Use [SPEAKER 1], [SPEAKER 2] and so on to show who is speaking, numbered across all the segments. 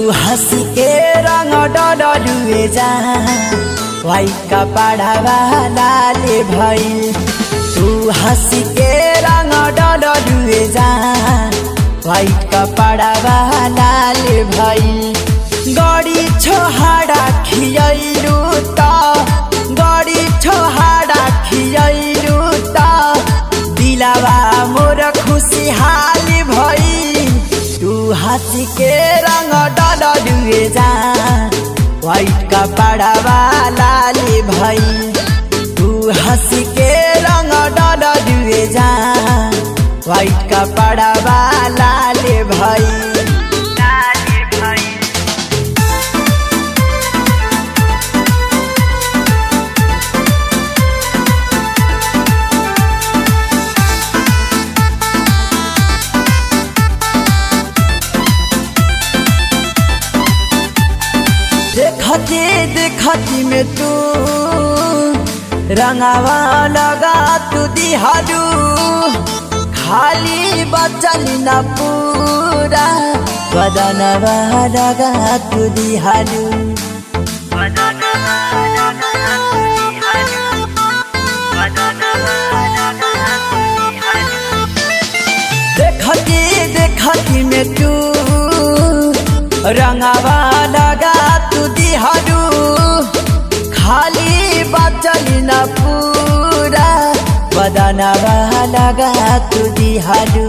[SPEAKER 1] हंस के रंग डडलुए जा वाइट कपड़ा लाले भइल तू हंस के रंग डडलुए जा वाइट कपड़ा लाले भइल गड़ी छोहाड़ा खियलु त गड़ी छोहाड़ा खियलु त दिलावा मोर खुशहाल भई तू हंस के रंग डलुए जा वाइट कपड़ा लाले भई तू हंस के रंग डलुए जा वाइट कपड़ा लाले भई लाले भई देखती देखती में तू रंगावा लगा तू दिहालू खाली बचल न पूरा बदनवा लगा तू दिहालू देखती देखती में तू रंगावा लगा तू दिहालू खाली बचल न पूरा बदनवा लगा तू दिहालू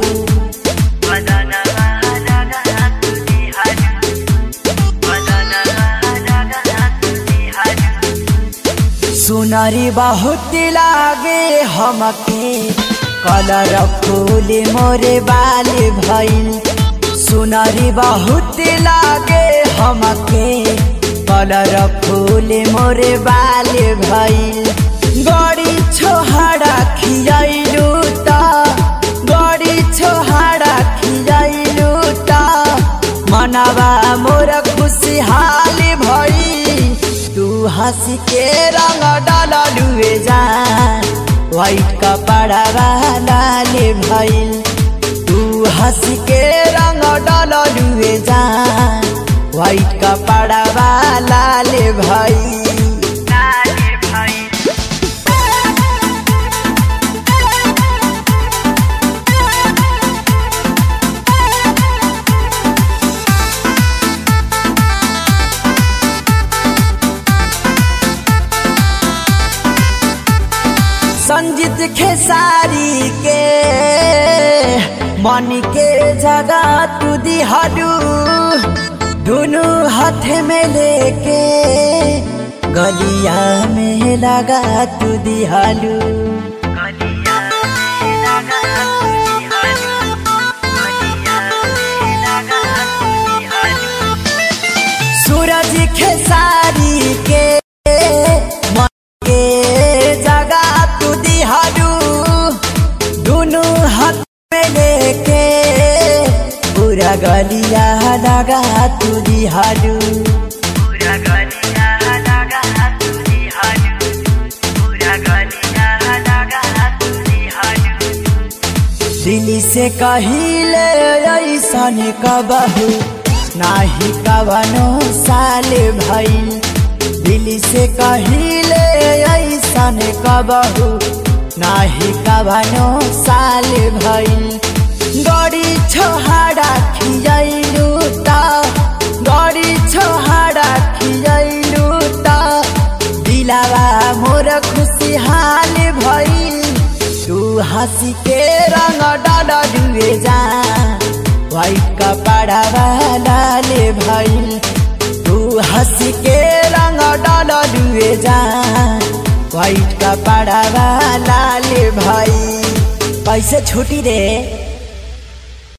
[SPEAKER 1] सुनरी बहुत लागे हमके कलर फूल मोरे बाल भइल सुनरी बहुत लागे हमके कलर फूल मोरे बाल भइल गड़ी छोहाड़ा खियलू त गड़ी छोहाड़ा खियलू त मनवा मोर खुशहाल भई तू हंस के रंग डलुए जा वाइट कपड़ा लाले भइल तू हंस के रंग डलुए जा वाइट कपड़ा लाले भइल लाले भइल संजीत खेसारी के मन के जगह तू दिहालू दोनों हाथ में लेके गलिया में लगा तू दिहालू सूरज खेसारी के मन के जगह तू दिहालू दोनों हाथ में लेके पूरा गलिया लगा तू दिहालू पूरा गलिया लगा तू दिहालू पूरा गलिया लगा तू दिहालू दिल्ली से कहिले ऐसन कबहू नाही कवनो साल भइल दिल्ली से कहिले ऐसन कबहू नाही कवनो साल भइल गड़ी छोहाड़ा खियलू त गड़ी छोहाड़ा खियलू त दिलावा मोर खुशहाल भइल तू हंसी के रंग डलुए जा वाइट कपड़ा लाले भइल तू हंसी के रंग डलुए जा वाइट कपड़ा लाले भइल कैसे छुटी रे